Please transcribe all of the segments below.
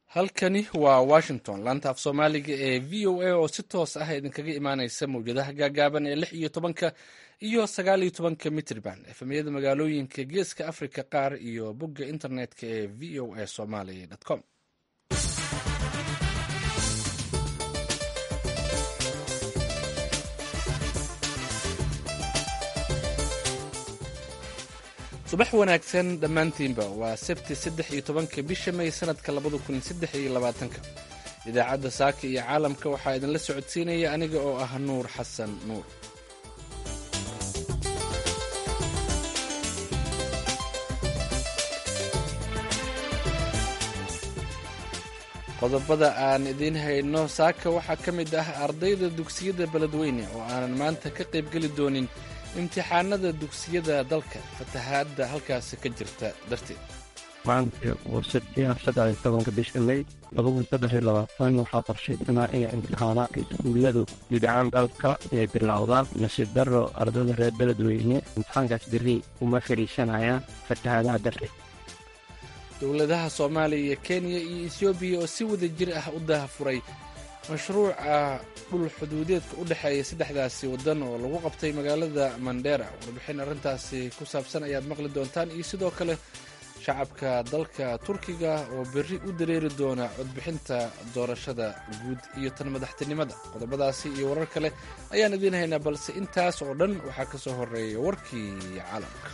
halkani waa washington laanta af soomaaliga ee v o a oo si toos ah idinkaga imaaneysa mawjadaha gaagaaban ee lix iyo tobanka iyo sagaal iyo tobanka mitrban efemyada magaalooyinka geeska africa qaar iyo bogga internetka ee v o a somaly com subax wanaagsan dhammaantiinba waa sabti saddex iyo tobanka bisha may sanadka labada kun saddex iyo labaatanka idaacadda saaka iyo caalamka waxaa idinla socodsiinaya aniga oo ah nuur xasan nuur qodobada aan idiin hayno saaka waxaa ka mid ah ardayda dugsiyada beledweyne oo aanan maanta ka qaybgeli doonin imtixaanada dugsiyada dalka fatahaadda halkaasi ka jirta darteed maanta oo sabtiya saddex iyo tobanka bisha may labada saddex iyo labaatan waxaa qorshaysanaa inay imtixaanaadka iskuulladu dibcaan dalka ay bilowdaan nasiib darro ardayda reer beledweyne imtixaankaas berri uma fariisanayaan fatahaadaha darteed dowladaha soomaaliya iyo kenya iyo etoobiya oo si wada jir ah u daahfuray mashruuca dhul xuduudeedka u dhexeeya saddexdaasi waddan oo lagu qabtay magaalada mandera warbixin arrintaasi ku saabsan ayaad maqli doontaan iyo sidoo kale shacabka dalka turkiga oo berri u dareeri doona codbixinta doorashada guud iyo tan madaxtinimada qodobadaasi iyo warar kale ayaan idiin haynaa balse intaas oo dhan waxaa ka soo horeeya warkii caalamka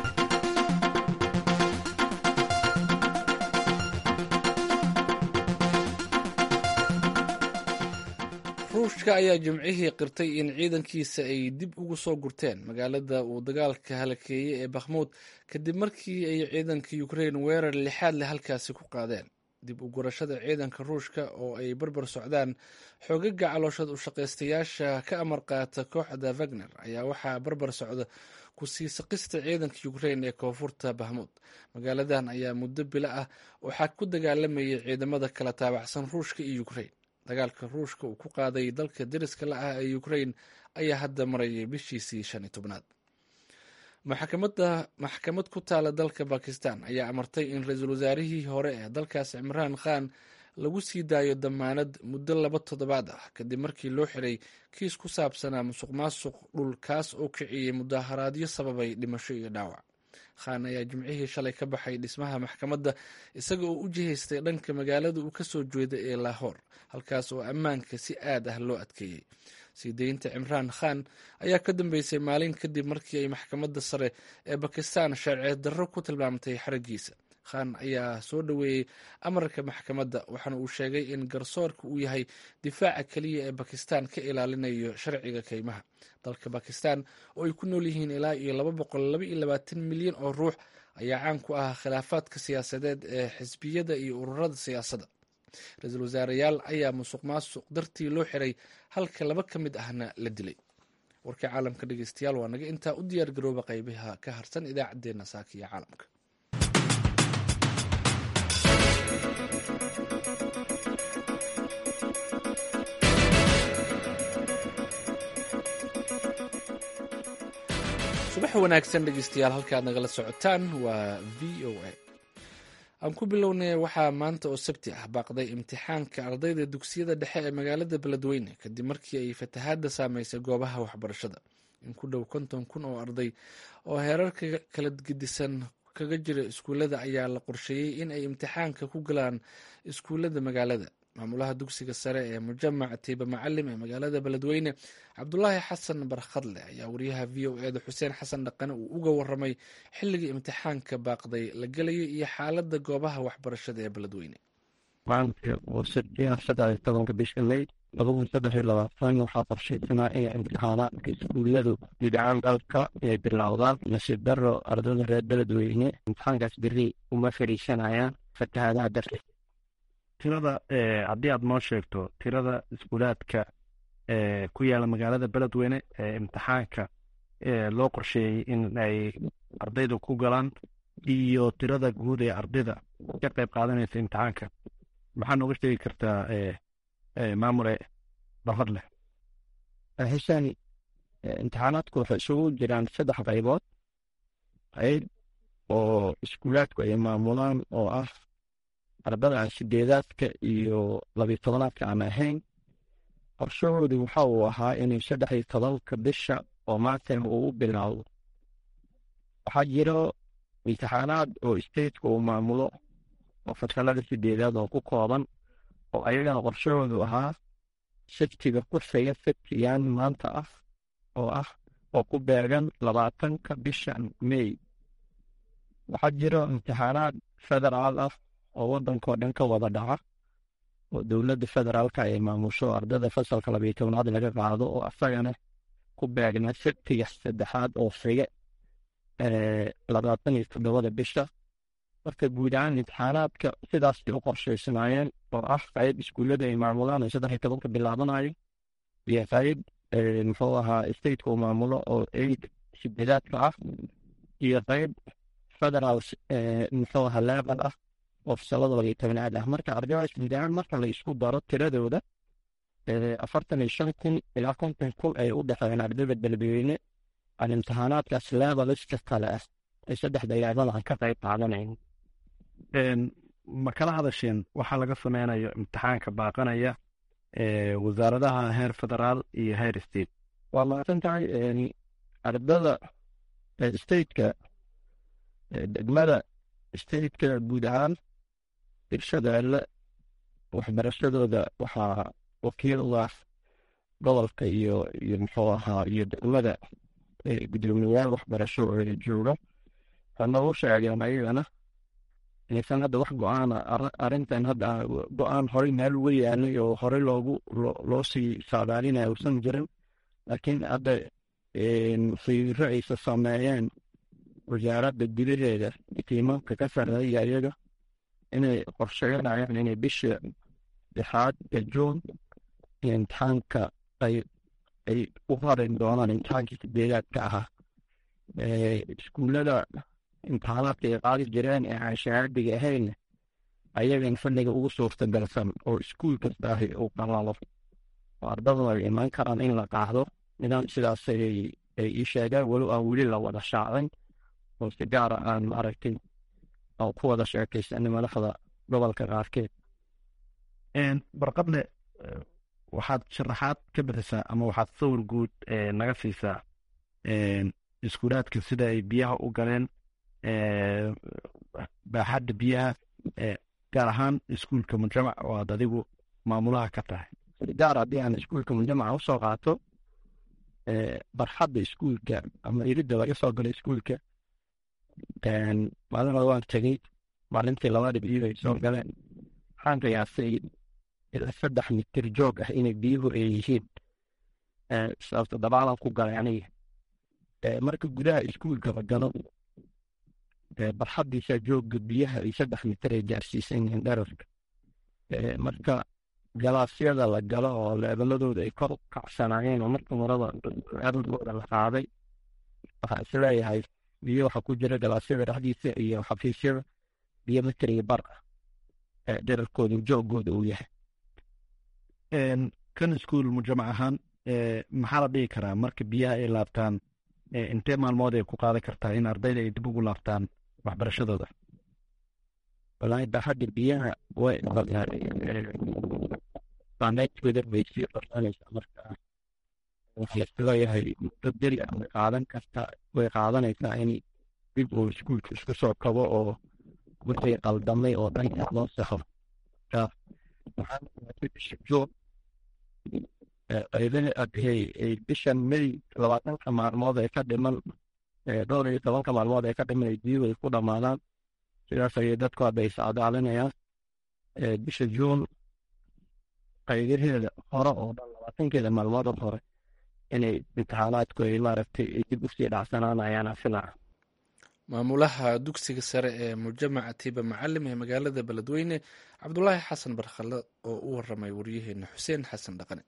ruushka ayaa jimcihii qirtay in ciidankiisa ay dib ugu soo gurteen magaalada uu dagaalka halakeeyey ee bakhmuud kadib markii ay ciidanka ukrein weerar lixaad leh halkaasi ku qaadeen dib u gurashada ciidanka ruushka oo ay barbar socdaan xoogaga calooshad u shaqaystayaasha ka amar qaata kooxda wagner ayaa waxaa barbar socda ku sii saqista ciidanka ukrein ee koonfurta bahmuud magaaladan ayaa muddo bilo ah waxaa ku dagaalamayay ciidamada kala taabacsan ruushka iyo ukrein dagaalka ruushka uu ku qaaday dalka deriska la ah ee ukrein ayaa hadda marayay bishiisii shan iyo tobnaad maxkamad ku taala dalka bakistan ayaa amartay in ra-iisul wasaarihii hore ee dalkaas cimraan khan lagu sii daayo damaanad muddo laba toddobaad ah kadib markii loo xiray kiis ku saabsanaa musuq maasuq dhul kaas oo kiciyey mudaharaadyo sababay dhimasho iyo dhaawac khan ayaa jimcihii shalay ka baxay dhismaha maxkamadda isaga oo u jihaystay dhanka magaalada uu kasoo jeeda ee lahoor halkaas oo ammaanka si aad ah loo adkeeyey sii deynta cimraan khan ayaa ka dambeysay maalin kadib markii ay maxkamadda sare ee bakistan sharceed darro ku tilmaamtay xaragiisa khan ayaa soo dhoweeyey amarka maxkamadda waxaana uu sheegay in garsoorka uu yahay difaaca keliya ee bakistan ka ilaalinayo sharciga keymaha dalka bakistan oo ay ku nool yihiin ilaa iyo laba boqol laba iyo labaatan milyan oo ruux ayaa caan ku ah khilaafaadka siyaasadeed ee xisbiyada iyo ururada siyaasadda ra-iisul wasaareyaal ayaa musuq maasuq dartii loo xiray halka laba ka mid ahna la dilay warkii caalamka dhegeystayaal waa naga intaa u diyaar garooba qaybaha ka harsan idaacaddeenna saaka iyo caalamka subax wanaagsan dhegeystayaal halkaad nagala socotaan waa v o a aan ku bilownay waxaa maanta oo sabti ah baaqday imtixaanka ardayda dugsiyada dhexe ee magaalada beledweyne kadib markii ay fatahaadda saameysay goobaha waxbarashada in ku dhow konton kun oo arday oo heerarka kala gedisan kaga jira iskuullada ayaa la qorsheeyey in ay imtixaanka ku galaan iskuullada magaalada maamulaha dugsiga sare ee mujamac tiiba macalim ee magaalada beledweyne cabdulaahi xasan barkhadle ayaa wariyaha v o eda xuseen xasan dhaqane uu uga waramay xilligii imtixaanka baaqday la gelayo iyo xaalada goobaha waxbarashada ee beledweyne maanta oo sabtiya saddex iyo tobanka bisha may labada saddex iyo labaatan waxaa qorshaysanaa inay imtixaanaadka iskuulladu dibcaan dalka ay bilowdaan nasiib darro ardayda reer beledweyne imtixaankaas berri uma fariisanayaan fatahaadaha darteed tirada haddii aad noo sheegto tirada iskuulaadka ku yaala magaalada beledweyne ee imtixaanka loo qorsheeyey in ay ardayda ku galaan iyo tirada guud ee ardayda ka qayb qaadanaysa imtixaanka maxaa nooga sheegi kartaa maamule barfadleh xisani imtixaanaadku waxay isugu jiraan saddex qaybood qayb oo iskuulaadku ay maamulaan oo ah ardada aan sideedaadka iyo labiyo tobanaadka aan ahayn qorshahoodu waxa uu ahaa inay saddex iyo tobanka bisha oo maanta uu u bilaawdo waxaa jiro imtixaanaad oo stateka uu maamulo oo fasalada sideedaad oo ku kooban oo ayagana qorshahoodu ahaa sabtiga ku xiga sabtiyaan maanta ah oo ah oo ku beegan labaatanka bisha may waxaa jiro imtixaanaad federaal ah oo waddankao dhan ka wada dhaca oo dowladda federaalka ay maamusho ardada fasalka labiyo tobnaad laga qaado oo asagana ku beegna sabtiga saddexaad oo xiga labaatan iyo toddobada bisha marka guud ahaan imtixaanaadka sidaasay u qorshaysanaayeen oo ah qayb iskuullada ay maamulaan ay saddex iyo tobanka bilaabanayo iyo qayb muxuu ahaa stateka uu maamulo oo eid sideedaadka ah iyo qayb federal muxuu ahaa level ah oo fasalada labiyo tobnaad ah marka ardaydaas guud ahaan marka la isku daro tiradooda afartan iyo shan kun ilaa konton kun ay u dhexeeyeen ardayda beledweyne aan imtixaanaadkaas leveliska kale ah ay saddexda yaadada aan ka qayb qaadanayn ma kala hadasheen waxaa laga sameynayo imtixaanka baaqanaya wasaaradaha heer federaal iyo heer state waa mahadsan tahay ardada stateka degmada stateka guud ahaan irshadeelle waxbarashadooda waxaa wakiil u ah gobolka iyo iyo muxuu ahaa iyo degmada gudoomiyayaal waxbarasho oo jooga waxaana u sheegeen ayagana inaysan hadda wax go-aana arrintan hadda go-aan horey meel uga yaalay oo horey loogu loo sii saadaalinaya uusan jirin laakiin hadda fiiro aysa sameeyeen wasaaradda gudaheeda tiimanka ka sarreeya iyaga inay qorsheynayaan inay bisha lixaad ee juun imtixaanka ay ay u harin doonaan imtixaankii sideedaadka ahaa iskuullada imtixaanaadka ay qaadi jireen ee aan shahaadiga ahayn ayagan fadhiga ugu suurtagalsan oo iskuul kasta ahi uu qalalo oo ardaduna ay imaan karaan in la qaado nidaam sidaas ay ii sheegaan weli aan weli la wada shaacin oo si gaara aan maaragtay aan ku wada sheekaysanay madaxda gobolka qaarkeed barqadle waxaad sharaxaad ka bixisaa ama waxaad sawir guud naga siisaa iskuulaadka sida ay biyaha u galeen baaxadda biyaha gaar ahaan iskuulka mujamac oo aad adigu maamulaha ka tahay gaar haddii aan iskuulka mujamaca usoo qaato barxadda iskuulka ama iridda laga soo galo iskuulka maalin hore waan tegey maalintii laba dhib iyo ay soo galeen waxaan qiyaasay ilaa saddex mitir joog ah inay biyuhu ay yihiin sababta dabaalan ku galay aniga marka gudaha iskuulka la galo barxaddiisa joogga biyaha ay saddex mitir ay gaarsiisan yihiin dherarka marka galaasyada la galo oo leebaladooda ay kor u kacsanaayeen oo marka marada ardooda la qaaday waxaa isleeyahay biyo waxaa ku jira galaasyada dhexdiisa iyo xafiisyada biyo mitir iyo bar ah dherarkooda joogooda uu yahay kan iskuul mujamac ahaan maxaa la dhigi karaa marka biyaha ay laabtaan intee maalmood ay ku qaadan kartaa in ardayda ay dib ugu laabtaan waxbarashadooda walaahi baaxadda biyaha way saameynteeda way sii qorsanaysaa marka waxaa isleeyahay muddo beri ah way qaadan kartaa way qaadanaysaa in dib uu iskuulka isku soo kabo oo wixii qaldamay oo dhan loo saxo bishan may labaatanka maalmood ee ka dhiman dhowr iyo tobanka maalmood ee ka dhiman ay biyuhu ay ku dhammaadaan sidaas ayay dadku hadda is adaalinayaan bisha juun qaydaheeda hore oo dhan labaatankeeda maalmood oo hore inay imtixaanaadku ay maaragtay dib usii dhacsanaanayaan filaca maamulaha dugsiga sare ee mujamaca tiiba macalim ee magaalada beledweyne cabdulaahi xasan barkhalle oo u waramay waryaheena xuseen xasan dhaqane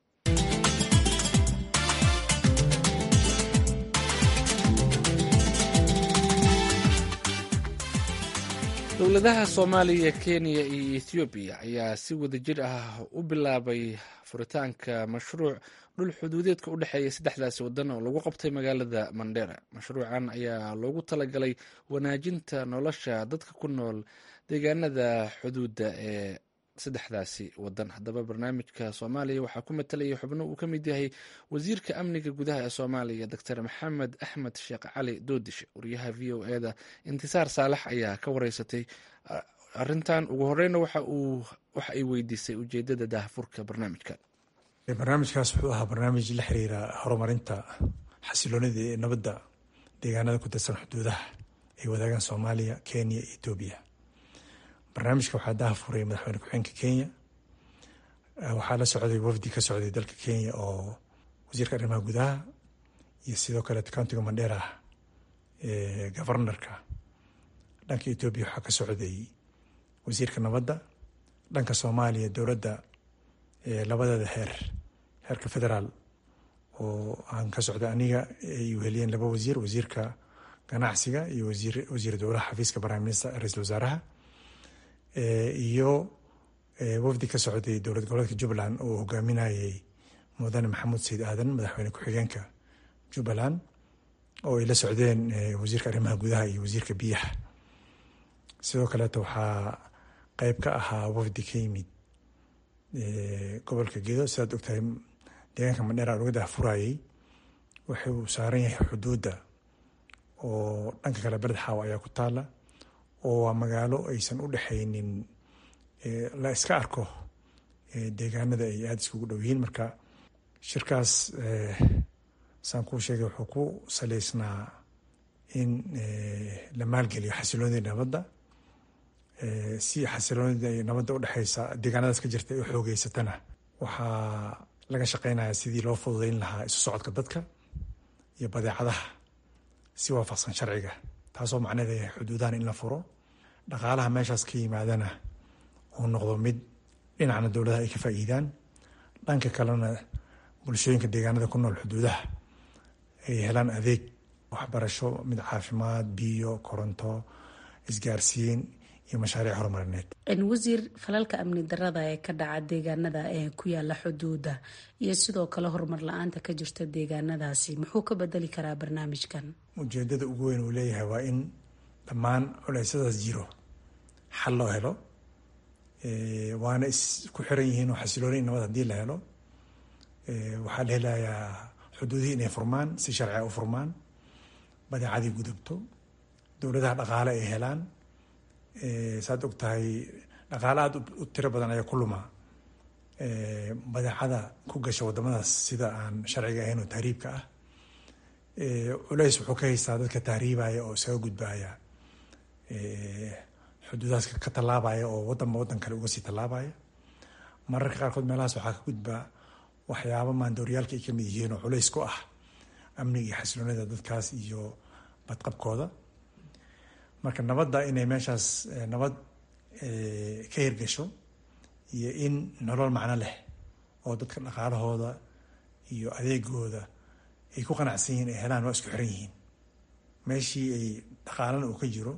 dowladaha soomaaliya kenya iyo ethoobiya ayaa si wadajir ah u bilaabay furitaanka mashruuc dhul xuduudeedka u dhexeeya saddexdaasi wadan oo lagu qabtay magaalada mandera mashruucan ayaa loogu talagalay wanaajinta nolosha dadka ku nool deegaanada xuduudda ee saddexdaasi wadan haddaba barnaamijka soomaaliya waxaa ku matalaya xubno uu ka mid yahay wasiirka amniga gudaha ee soomaaliya doctor maxamed axmed sheekh cali doodishe wariyaha v o eda intisaar saalax ayaa ka wareysatay arintan ugu horeyna waxa ay weydiisay ujeedada daahfurka barnaamijkan barnaamijkaas wuxuu ahaa barnaamij la xiriira horumarinta xasiloonida ee nabadda deegaanada ku tirsan xuduudaha ay wadaagaan soomaaliya kenya iyo etoobiya barnaamijka waxaa daha furay madaxweyne ku-xeenka kenya waxaa la socday wafdi ka socday dalka kenya oo wasiirka arrimaha gudaha iyo sidoo kale countiga mandheera governorka dhanka etoobiya waxaa ka socday wasiirka nabadda dhanka soomaaliya dowladda labadeeda heer heerka federaal oo aan ka socda aniga ay uheliyeen laba wasiir wasiirka ganacsiga iyo wasiir wasiir dowlaha xafiiska prime minister ra-iisul wasaaraha iyo wafdi ka socday dowlad goboleedka jubbaland oo hogaaminayay mudane maxamuud sayid aadan madaxweyne ku-xigeenka jubbaland oo ay la socdeen wasiirka arrimaha gudaha iyo wasiirka biyaha sidoo kaleeto waxaa qeyb ka ahaa wafdi ka yimid gobolka gedo sidaad ogtahay deegaanka mandheera laga daahfurayay wuxuu saaran yahay xuduudda oo dhanka kale bered xaaw ayaa ku taala oo waa magaalo aysan u dhexaynin la iska arko deegaanada ay aada iskugu dhow yihiin marka shirkaas saan kuu sheegay wuxuu ku saleysnaa in la maalgeliyo xasiloonida nabadda si xasiloonida nabadda udhexeysa deegaanadaas ka jirta ay u xoogeysatana waxaa laga shaqeynaya sidii loo fududeyn lahaa isu socodka dadka iyo badeecadaha si waafaqsan sharciga taasoo macnaheeda yahay xuduudahan in la furo dhaqaalaha meeshaas ka yimaadana uu noqdo mid dhinacna dowladaha ay ka faa'iidaan dhanka kalena bulshooyinka deegaanada ku nool xuduudaha ay helaan adeeg waxbarasho mid caafimaad biyo koronto isgaarsiin iyo mashaariic horumarineed wasiir falalka amni darada ee ka dhaca deegaanada ee ku yaala xuduuda iyo sidoo kale horumar la-aanta ka jirta deegaanadaasi muxuu ka bedeli karaa barnaamijkan ujeedada ugu weyn uu leeyahay waa in dhammaan culeysyadaas jiro xal loo helo waana isku xiran yihiin oo xasilooni nabad haddii la helo waxaa la helayaa xuduudihii inay furmaan si sharciga u furmaan badeecadii gudubto dowladaha dhaqaale ay helaan saad og tahay dhaqaale aada u tiro badan ayaa ku luma badeecada ku gasha wadamadaas sida aan sharciga ahayn oo tahriibka ah culeys wuxuu ka haystaa dadka tahriibaya oo isaga gudbaya xuduudahaas ka tallaabaya oo wadanba wadan kale uga sii tallaabaya mararka qaarkood meelahaas waxaa ka gudbaa waxyaaba maandooryaalka ay ka mid yihiin oo culeys ku ah amniga iyo xasiloonida dadkaas iyo badqabkooda marka nabadda inay meeshaas nabad ka hirgasho iyo in nolol macno leh oo dadka dhaqaalahooda iyo adeegooda ay ku qanacsan yihiin ay helaan waa isku xiran yihiin meeshii ay dhaqaalana uu ka jiro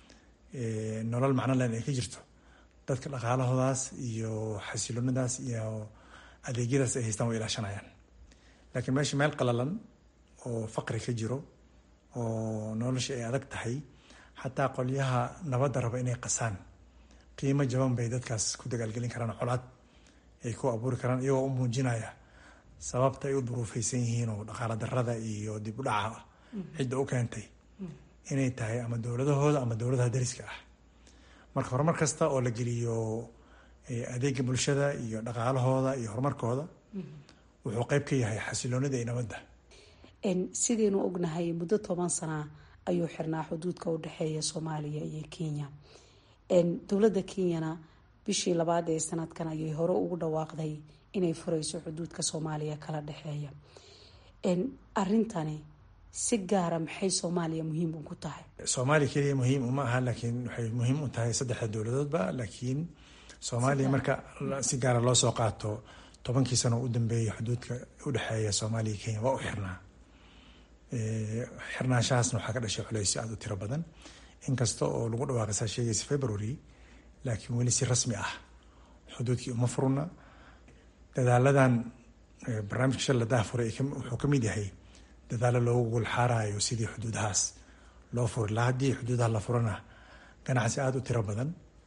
nolol macno lehna ay ka jirto dadka dhaqaalahoodaas iyo xasiloonadaas iyo adeegyadaas ay haystaan way ilaashanayaan laakiin meesha meel qalalan oo faqri ka jiro oo nolosha ay adag tahay xataa qolyaha nabadda raba inay qasaan qiimo jaban bay dadkaas ku dagaalgelin karaan colaad ay ku abuuri karaan iyagoo u muujinaya sababta ay u duruufeysan yihiin oo dhaqaala darada iyo dib u dhaca cidda u keentay inay tahay ama dowladahooda ama dowladaha dariska ah marka horumar kasta oo la geliyo adeega bulshada iyo dhaqaalahooda iyo horumarkooda wuxuu qeyb ka yahay xasiloonida iyo nabadda sidaynu ognahay muddo toban sana ayuu xirnaa xuduudka u dhexeeya soomaaliya iyo kenya dowladda kenyana bishii labaad ee sanadkan ayay hore ugu dhawaaqday inay fureyso xuduudka soomaaliya kala dhexeeya arintani si gaara maxay soomaaliya muhiim ugu tahay soomaaliya keliya muhiim uma aha laakiin waxay muhiim u tahay saddexda dowladoodba laakiin soomaaliya marka si gaara loo soo qaato tobankii sano u dambeeyay xuduudka udhexeeya soomaaliya kenya waa u xirnaa xirnaanshahaasna waxaa ka dhashay culeysyo aada u tiro badan inkasta oo lagu dhawaaqay saa sheegaysa february laakiin weli si rasmi ah xuduudkii uma furna dadaaladan barnaamijka shal la daahfuray wuxuu ka mid yahay dadaalo loogu gulxaarayo sidii xuduudahaas loo furi lahaa haddii xuduudaha la furana ganacsi aada u tiro badan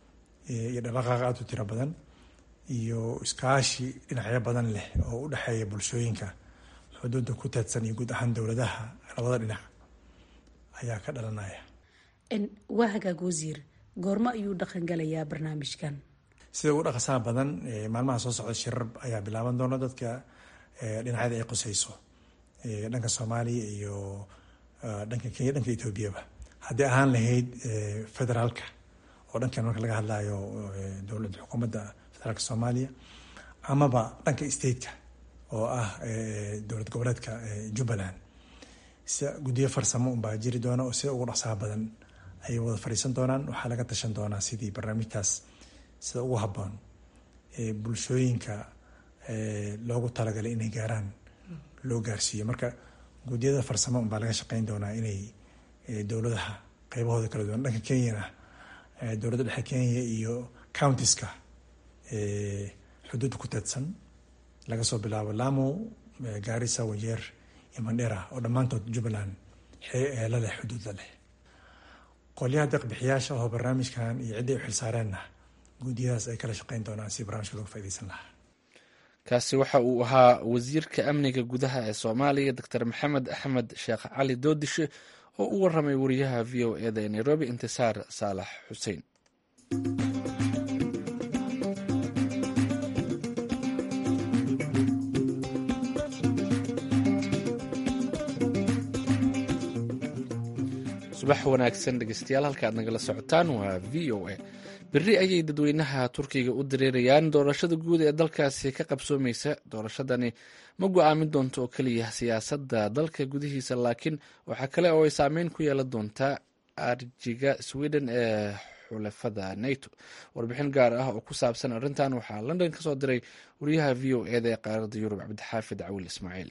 iyo dhaqaqaaq aada u tiro badan iyo iskaashi dhinacyo badan leh oo u dhexeeya bulshooyinka xuduudda ku teedsan iyo guud ahaan dowladaha labada dhinac ayaa ka dhalanaya waa hagaag wasiir goormo ayuu dhaqan galayaa barnaamijkan sida ugu dhaqasaha badan maalmaha soo socda shirar ayaa bilaaban doona dadka dhinacyada ay qusayso dhanka soomaaliya iyo dhanka kenya dhanka etoobiyaba haddii ahaan lahayd federaalka oo dhankan marka laga hadlayo dowladda xukuumadda federaalka soomaaliya amaba dhanka stateka oo ah dowlad goboleedka jubbaland sida guddiyo farsamo unbaa jiri doona oo sida ugu dhaqsaha badan ayay wada fadhiisan doonaan waxaa laga tashan doonaa sidii barnaamijkaas sida ugu habboon bulshooyinka loogu talagalay inay gaaraan loo gaarsiiyo marka guddiyada farsamo unbaa laga shaqeyn doonaa inay dowladaha qeybahooda kala duwan dhanka kenyana dowladda dhexe kenya iyo countiska xuduudda ku teedsan laga soo bilaabo lamu gaarisa wajeer iyo mandhera oo dhammaantood jubbaland la leh xuduud la leh qolyaha deeqbixiyaasha oo barnaamijkan iyo cidday u xilsaareenna guddiyadaas ay kala shaqeyn doonaan si barnamijka looga faideysan lahaa kaasi waxa uu ahaa wasiirka amniga gudaha ee soomaaliya doctor maxamed axmed sheekh cali doodishe oo u waramay wariyaha v o eda ee nairobi intisaar saalax xuseen subax wanaagsan dhegeystayaal halka aad nagala socotaan waa v o a berri ayay dadweynaha turkiga u dareerayaan doorashada guud ee dalkaasi ka qabsoomaysa doorashadani ma go-aamin doonto oo keliya siyaasadda dalka gudihiisa laakiin waxaa kale oo ay saameyn ku yeelan doontaa arjiga sweden ee xulafada nato warbixin gaar ah oo ku saabsan arrintan waxaa london ka soo diray wariyaha v o eda ee qaaradda yurub cabdixaafid cawil ismaaciil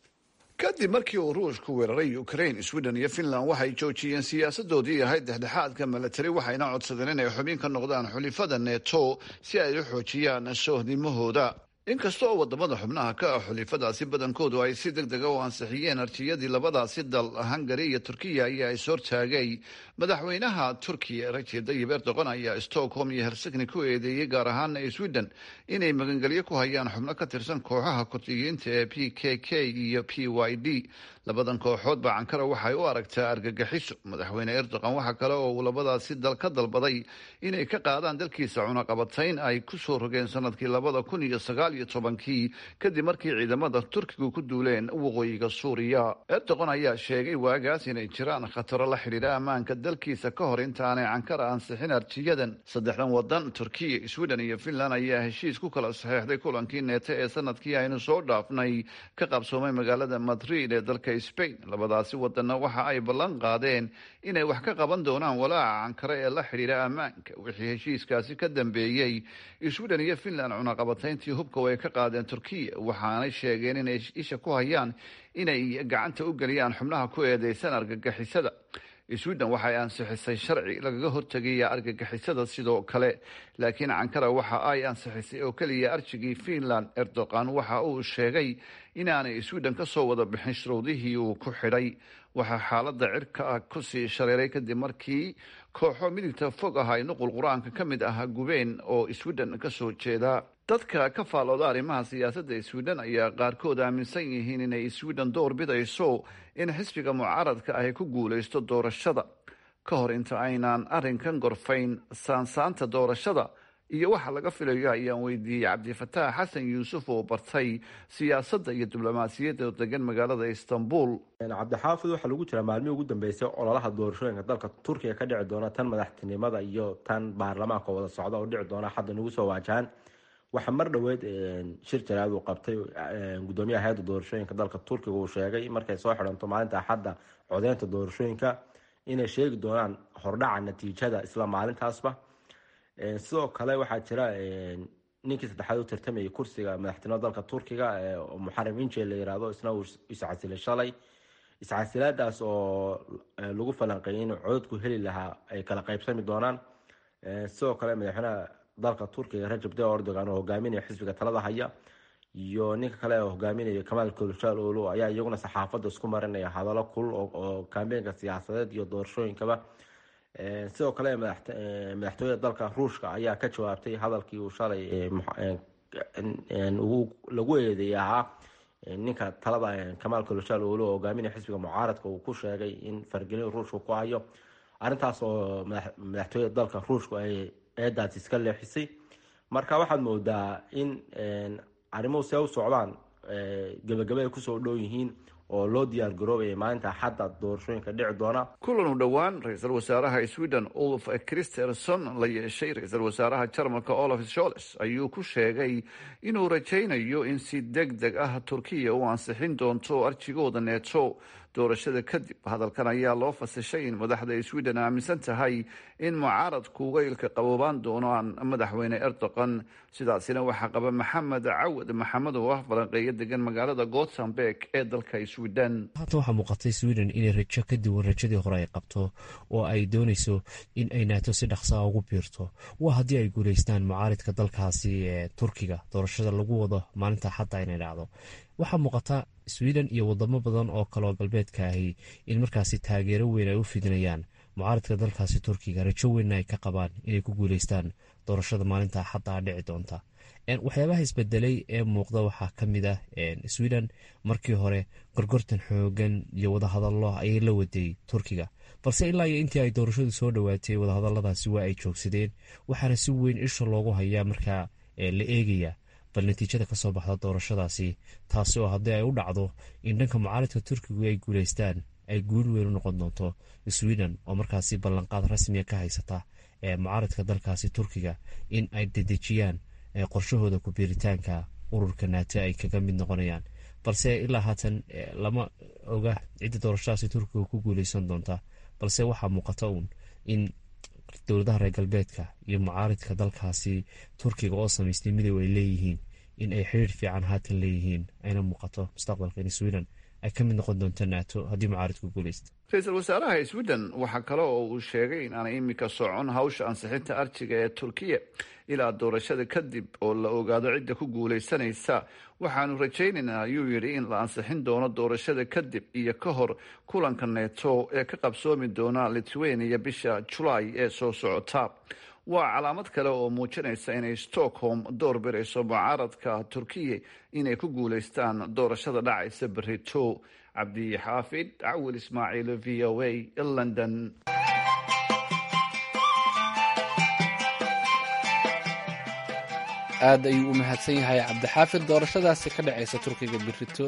kadib markii uu ruushku weeraray ukraine sweden iyo finland waxay joojiyeen siyaasadoodii ahayd dhexdhexaadka milatari waxayna codsadeen inay xubin ka noqdaan xulifada neto si ay u xoojiyaan soohdimahooda inkasta oo wadamada xubnaha ka ah xulifadaasi badankoodu ay si deg dega u ansixiyeen arjiyadii labadaasi dal hungari iyo turkiya ayaa is hortaagay madaxweynaha turkiya rajeb tayyib erdogan ayaa stockholm iyo helsinki ku eedeeyey gaar ahaana sweden inay magangelyo ku hayaan xubno ka tirsan kooxaha kurdiyiinta ee p k k iyo p y d labadan kooxoodba cankara waxay u aragtaa argagaxiso madaxweyne erdogan waxa kale oo uu labadaasi dal ka dalbaday inay ka qaadaan dalkiisa cunaqabatayn ay kusoo rogeen sanadkii labada kun iyo sagaal iyo tobankii kadib markii ciidamada turkigu ku duuleen waqooyiga suuriya erdogan ayaa sheegay waagaas inay jiraan khataro la xidhiidha ammaanka dalkiisa ka hor intaanay cankara ansixin arjiyadan saddexdan wadan turkiya sweden iyo finland ayaa heshiis ku kala saxeexday kulankii neeto ee sanadkii aynu soo dhaafnay ka qabsoomay magaalada madrid ee dalka spain labadaasi wadanna waxa ay ballan qaadeen inay wax ka qaban doonaan walaaca cankare ee la xidhiidha ammaanka wixii heshiiskaasi ka dambeeyey sweden iyo finland cunaqabatayntii hubka way ka qaadeen turkiya waxaanay sheegeen inay isha ku hayaan inay gacanta u geliyaan xubnaha ku eedeysan argagixisada sweden waxay ansixisay sharci lagaga hortegaya argagixisada sidoo kale laakiin cankara waxa ay ansixisay oo keliya arjigii finland erdogan waxa uu sheegay inaanay sweden ka soo wada bixin shuruudihii uu ku xidhay waxaa xaalada cirka ah kusii shareeray kadib markii kooxo midigta fog ah ay nuqul qur-aanka ka mid ah gubeen oo sweden kasoo jeeda dadka ka faalooda arrimaha siyaasadda sweden ayaa qaarkood aaminsan yihiin inay sweden door bidayso in xisbiga mucaaradka ahy ku guulaysto doorashada ka hor inta aynaan arrinkan gorfayn saansaanta doorashada iyo waxa laga filayo ayaan weydiiyey cabdifataax xasan yuusuf oo bartay siyaasadda iyo diblomaasiyadda degan magaalada istanbul cabdixaafid waxaa lagu jiraa maalmihii ugu dambeysay ololaha doorashooyinka dalka turkiga ka dhici doona tan madaxtinimada iyo tan baarlamaanka wada socda oo dhici doona hadda nagu soo waajahaan waxaa mar dhoweed shir jaraad uu qabtay gudoomiyaha hay-adda doorashooyinka dalka turkiga uu sheegay markay soo xidhanto maalinta axadda codeynta doorashooyinka inay sheegi doonaan hordhaca natiijada isla maalintaasba sidoo kale waxaa jira ninkii saddexaad u tartamayay kursiga madaxtinimada dalka turkiga muxaram inje la yirahdo isna uu iscasilay shalay iscasilaadaas oo lagu falanqeeyay in codadku heli lahaa ay kala qaybsami doonaan sidoo kale madaxweynaha dalka turkiga rajab tayyip erdogan oo hogaaminaya xisbiga talada haya iyo ninka kale oo hogaaminaya kamaal kılıçdaroğlu ayaa iyaguna saxaafadda isku marinaya hadallo kulul oo kambeenka siyaasadeed iyo doorashooyinkaba sidoo kale madaxtooyada dalka ruushka ayaa ka jawaabtay hadalkii uu shalay lagu eedeeyay ahaa ninka talada kamaal koloshaal oolo hogaaminaya xisbiga mucaaradka uu ku sheegay in fargelin ruushka ku hayo arrintaas oo madaxtooyada dalka ruushku ay eedaas iska leexisay marka waxaad moodaa in arrimuhu see u socdaan gebagabe ay kusoo dhow yihiin oo loo diyaar garoobaya maalinta xadda doorashooyinka dhici doona kulan u dhowaan ra-iisul wasaaraha sweden ulf christerson la yeeshay ra-iisul wasaaraha jarmalka olaf sholes ayuu ku sheegay inuu rajaynayo in si deg deg ah turkiya u ansixin doonto arjigooda neeto doorashada kadib hadalkan ayaa loo fasishay in madaxda sweden aaminsan tahay in mucaaradku weylka qaboobaan doonaan madaxweyne erdogan sidaasina waxaa qaba maxamed cawad maxamed oo ah falanqeeyo degan magaalada gothenburg ee dalka sweden haatan waxaa muuqatay sweden inay rajo ka duwan rajadii hore ay qabto oo ay dooneyso in ay naato si dhaqsaa ugu biirto waa haddii ay guuleystaan mucaaridka dalkaasi ee turkiga doorashada lagu wado maalinta xadda inay dhacdo waxaa muuqata sweden iyo wadamo badan oo kaleoo galbeedka ahi in markaasi taageero weyn ay u fidinayaan mucaaradka dalkaasi turkiga rajo weynna ay ka qabaan inay ku guuleystaan doorashada maalinta xadda dhici doonta waxyaabaha isbedelay ee muuqda waxaa ka mid ah sweden markii hore gorgortan xoogan iyo wadahadalo ayay la waday turkiga balse ilaa iyo intii ay doorashadu soo dhowaatay wadahadaladaasi waa ay joogsadeen waxaana si weyn isha loogu hayaa markaa la eegaya bal natiijada kasoo baxda doorashadaasi taasi oo haddii ay u dhacdo in dhanka mucaaradka turkigu ay guuleystaan ay guul weyn u noqon doonto sweden oo markaasi ballanqaad rasmiga ka haysata ee mucaaradka dalkaasi turkiga in ay dedejiyaan qorshahooda ku-biiritaanka ururka naate ay kaga mid noqonayaan balse ilaa haatan lama oga cidda doorashadaasi turkiga ku guuleysan doonta balse waxaa muuqata uun in dowladaha reer galbeedka iyo mucaaridka dalkaasi turkiga oo samaystay midow ay leeyihiin in ay xiriir fiican haatan leeyihiin ayna muuqato mustaqbalka in sweden ay ka mid noqon doonto nato haddii mucaaridku guuleysta ra-iisul wasaaraha sweden waxaa kale oo uu sheegay in aanay imika socon hawsha ansixinta arjiga ee turkiya ilaa doorashada kadib oo la ogaado cidda ku guuleysanaysa waxaanu rajaynaynaa ayuu yidhi in la ansixin doono doorashada kadib iyo ka hor kulanka neeto ee ka qabsoomi doona lithuania bisha julaay ee soo socota waa calaamad kale oo muujinaysa inay stockholm door birayso mucaaradka turkiya inay ku guuleystaan doorashada dhacaysa berito cabdi xaafid cawil ismaaciil v o a london aad ayuu u mahadsan yahay cabdixaafid doorashadaasi ka dhacaysa turkiga berito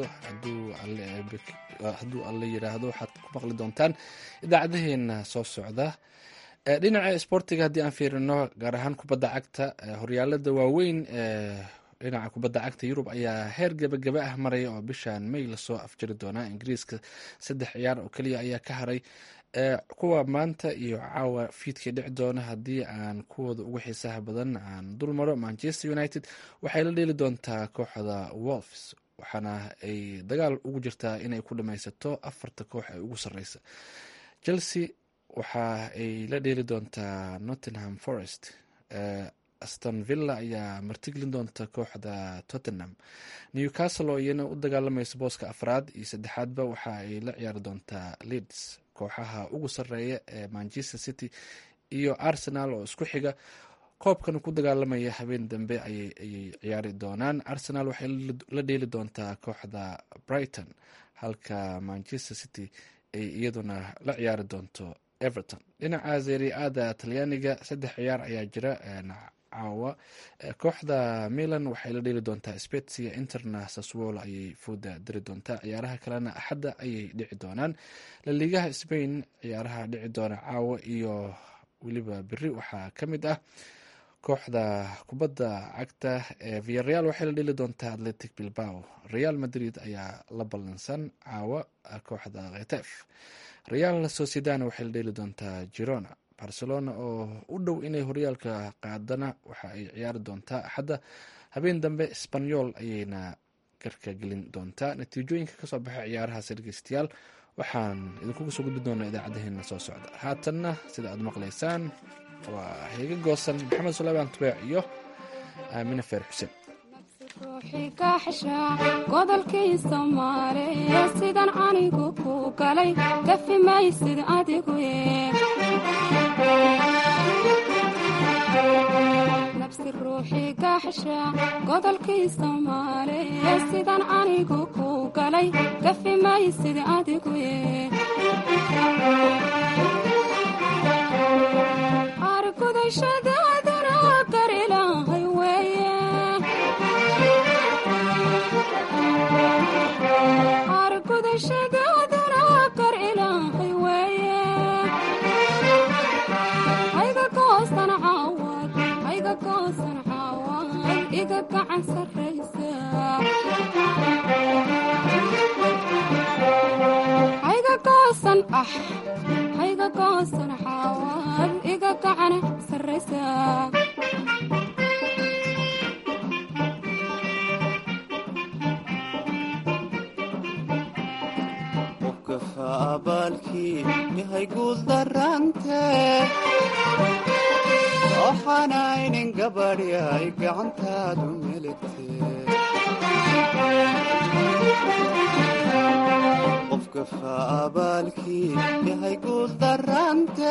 hadduu alle yiraahdo waxaad ku maqli doontaan idaacadaheena soo socda dhinaca isboortiga haddii aan fiirino gaar ahaan kubadda cagta horyaalada waaweyn ee dhinaca kubadda cagta yurub ayaa heer gebagaba ah maraya oo bishan may lasoo afjari doonaa ingiriiska saddex ciyaar oo keliya ayaa ka haray kuwa maanta iyo caawa fiidkii dhici doona haddii aan kuwooda ugu xiisaha badan aan dul maro manchester united waxay la dheeli doontaa kooxda wolfs waxaana ay dagaal ugu jirtaa inay ku dhamaysato afarta koox ee ugu sareysa chelsea waxa ay la dheeli doontaa nottingham forest aston villa ayaa martigelin doonta kooxda tottenham newcastle oo iyana u dagaalamaysa booska afraad iyo saddexaadba waxa ay la ciyaari doontaa leeds kooxaha ugu sareeya ee manchester city iyo arsenal oo isku xiga koobkan ku dagaalamaya habeen dambe ayay ciyaari doonaan arsenal waxay la dheeli doontaa kooxda brighton halka manchester city ay iyaduna la ciyaari doonto everton dhinaca zeriada talyaaniga saddex ciyaar ayaa jira caawa kooxda milan waxay la dheeli doontaa spetsia interna saswolo ayay fooda diri doontaa ciyaaraha kalena axadda ayay dhici doonaan laliigaha spain ciyaaraha dhici doona caawa iyo weliba beri waxaa ka mid ah kooxda kubadda cagta ee viareal waxay la dheli doontaa atletic bilbao real madrid ayaa la ballansan caawa kooxda khetef real sociedana waxay la dheli doontaa girona barcelona oo u dhow inay horyaalka qaadana waxa ay ciyaari doontaa axadda habeen dambe sbanyol ayayna garka gelin doontaa natiijooyinka kasoo baxay ciyaarahaas dhegeystayaal waxaan idinkuga soo gudbi doonaa idaacadaheena soo socda haatanna sida aad maqlaysaan waa heega goosan maxamed suleymaan tubeec iyo aamine feer xuseen godolkii soomaaliye sidan anigu ku galay gafi maysid adigu nabsi ruuxii gaaxsha godolkii soomaaliye sidaan anigu ku galay gafi maysid adigu argudashadaaduna gar ilaahay weeye argudashadaaduna gar ilaahay weeye hayga goosan caawad hayga goosan caawad iga gacan sarraysa hayga goosan ah hayga goosan caawad iga gacan sarraysa qofkafa abaalkii yahay guul darante waxaanaynin gabadh yahay gacantaadu meligte qofkafa abaalkii yahay guul darante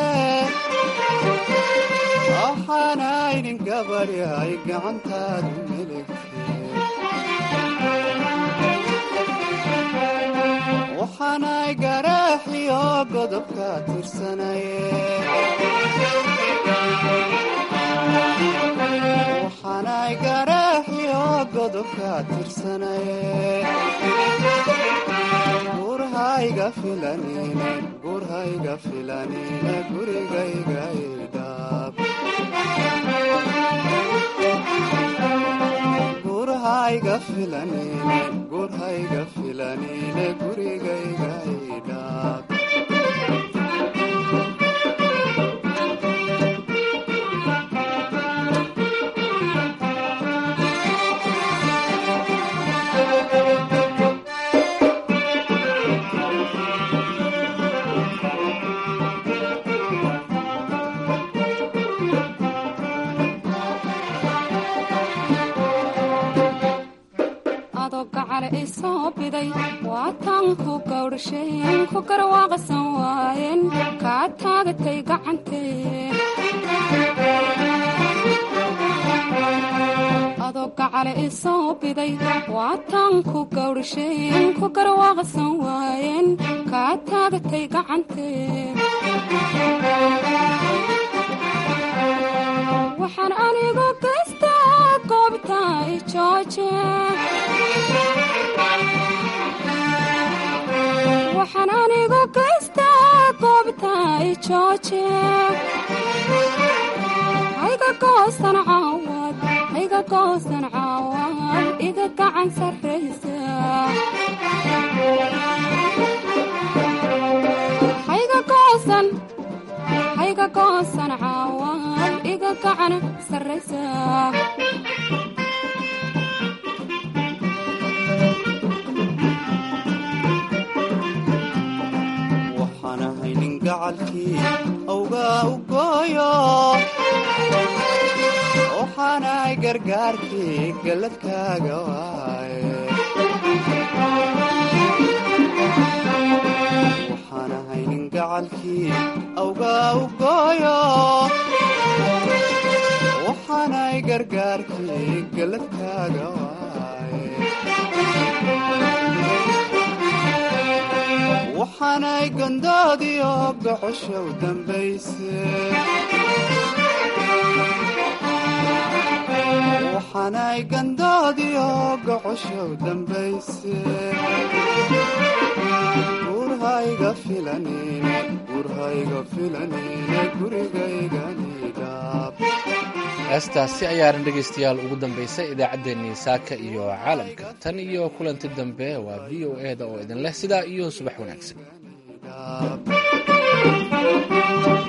waxaanaynin gabadh yahay gacantaadu meligte waxaanay garaaxiyo godobka tirsanaye waxaanay garaaxiyo godobka tirsanaye gurhayga filanine gurhayga filanine gurigayga idhaab gurhayga filanine gurhayga filanine gurigayga idhaab adoo gacale i soo biday waataan ku gawdhasheen ku garwaaqsan waayeen kaa taagatay gacantee adoo gacale i soo biday waataan ku gawdhasheen ku garwaaqsan waayeen kaa taagatay gacantee waxaan anigu gaystaa goobta i jooje waxaan anigu gaystaa goobta i jooje hayga goosan caawad hayga goosan caawad iga gacan sarraysa hayga goosan hayga goosan caawad iga gacan sarraysa waxaan ahay nin gacalkii awgaa u gooyo waxaanahay gargaarkii galladkaaga waaye waxaan ahay nin gacalkii awgaa u gooyo waxaanahay gargaarkii galladkaaga waaye waxaanay gondoodiyo gocoshow dambayse waxaanay gandoodiyo gocoshow dambayse gurhayga filanine gurhayga filanine gurigayganidhaab heestaasi ayaanan dhegaystayaal ugu dambaysay idaacaddeenii saaka iyo caalamka tan iyo kulanti dambe waa v o e da oo idin leh sidaa iyo subax wanaagsan